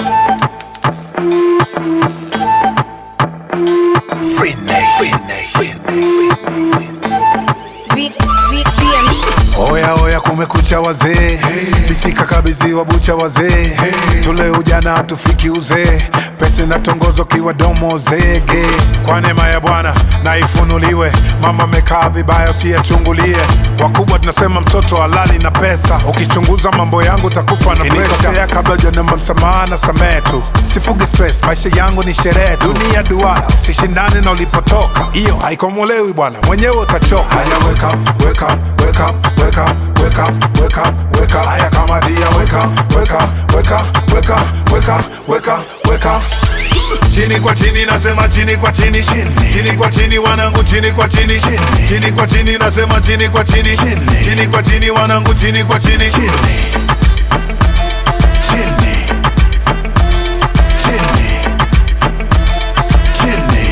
Free Nation. Free Nation. V- V- VM. Oya oya, kumekucha wazee, fifika kabidhiwa bucha wazee, tule ujana hatufiki uzee, pesa inatongozo kiwa domo zege. Kwa neema ya Bwana na ifunuliwe, mama amekaa vibaya usiyachungulie. Wakubwa tunasema mtoto halali na pesa, ukichunguza mambo yangu takufa na presha. Kabla hujanomba msamaha na samehe tu, sifugi stress, maisha yangu ni sherehe tu. Dunia duara, usishindane na ulipotoka, hiyo haikomolewi bwana, mwenyewe utachoka. Haya, wake up, wake up, wake up, wake up, wake up, wake up, wake up. Haya kama dia, wake up, wake up, wake up, wake up, wake up, wake up, wake up. Chini kwa chini nasema chini kwa chini chini chini kwa chini wanangu chini kwa chini chini chini kwa chini nasema chini kwa chini chini chini kwa chini wanangu chini kwa chini chini chini chini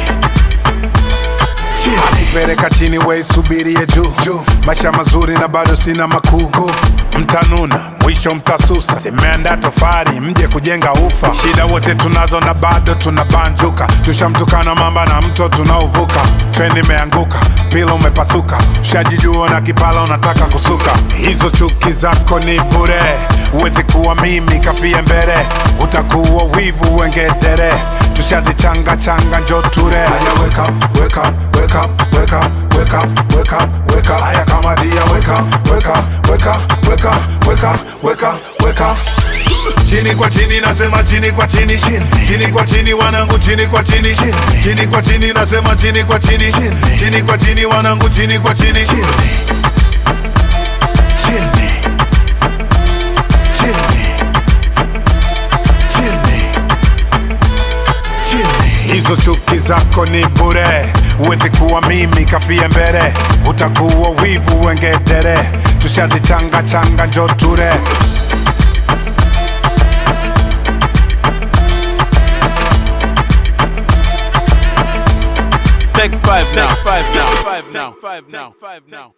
chini peleka chini we subirie juu juu maisha mazuri na bado sina makuu mtanuna mwisho mtasusa simeanda tofari mje kujenga ufa shida wote tunazo na bado tunabanjuka tushamtukana mamba na mto tunaovuka treni imeanguka pila umepathuka shajijua na kipala unataka kusuka hizo chuki zako ni bure uwezi kuwa mimi kafie mbele utakuwa wivu wengedere tushazichanga changa njo ture haya wake up, wake up, wake up, wake up, wake up, wake up, wake up. haya kama dia wake up, wake up, wake up, wake up, wake up, wake up, wake up. chini kwa chini nasema chini kwa chini chini chini kwa chini wanangu chini kwa chini chini chini kwa chini nasema chini kwa chini chini chini kwa chini wanangu chini kwa chini chini chini chini chini chini. Hizo chuki zako ni bure, uwezi kuwa mimi kafie mbele, utakuwa wivu wengedere, tushazichanga changa njo ture Take five now. Take five now. Take five now. Take five now.